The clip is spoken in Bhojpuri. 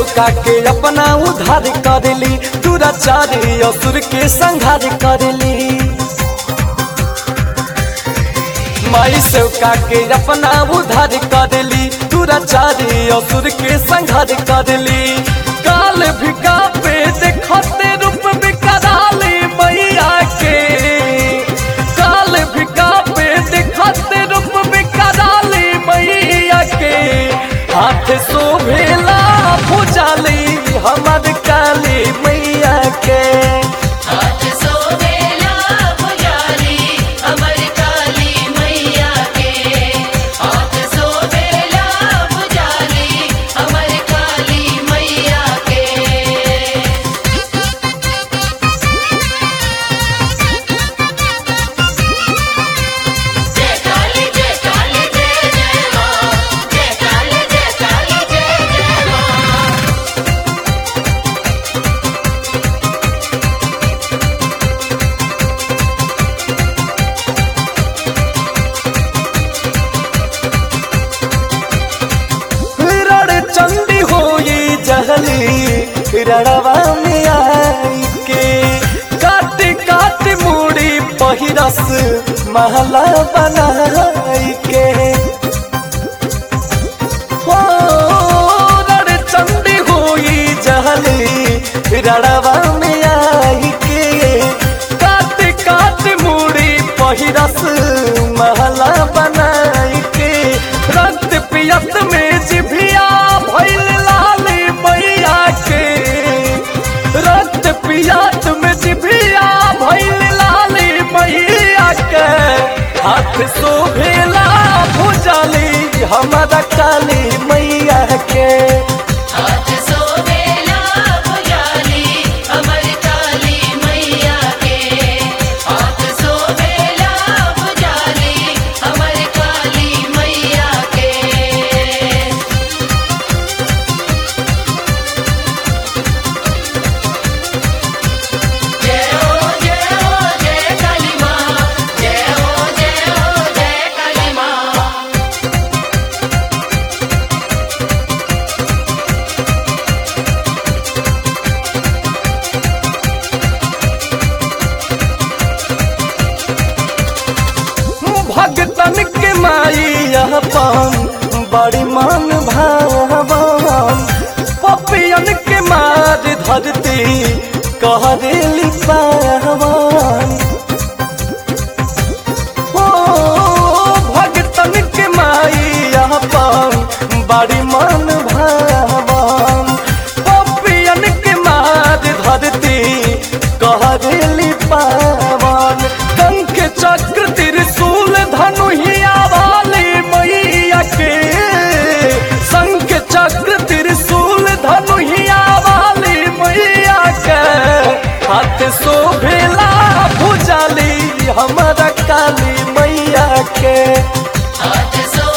सेवका के अपना उधार करली दुराचारी असुर के संहार करली माई सेवका के अपना उधार करली दुराचारी असुर के संहार करली काल भिका पे देखते रूप बिकराली मैया के काल भिका पे देखते रूप बिकराली मैया के हाथ शोभेला भुजाली हमर काली मैया के हाथ सोवेला पुजारी अमर काली मैया के हाथ सोवेला पुजारी अमर काली मैया के जय काली जय काली जय जय मां जय काली जय काली जय जय मां रण चंडी होई जहली रड़वा में आई के काट काट मूड़ी पहिरस महला बनाई के हो रण चंडी होई जहली रड़वा में आई के काट काट मूड़ी पहिरस महला बनाई के रक्त पियत में जिभिया भैल लाल मैया के रक्त पियत में जिभिया भैल लाल मैया के हाथ शोभेला भुजली हमारा काली मैया के हाथ सोवेला पुजारी अमर काली मैया के हाथ सोवेला पुजारी अमर काली मैया के जय हो जय हो जय काली मां जय हो जय हो जय काली मां भगतन के माई अपन बड़ी मान भावन पपियन के मार धरती कह देली पावन ओ भगतन के माई अपन बड़ी मान भावन पपियन के मार धरती कह देली पावन कंक चक्र त्रिशूल धनुहिया वाली मैया के शंख चक्र त्रिशूल धनुहिया वाली मैया के हाथ शोभेला भुजाली हमारा काली मैया के हाथ सो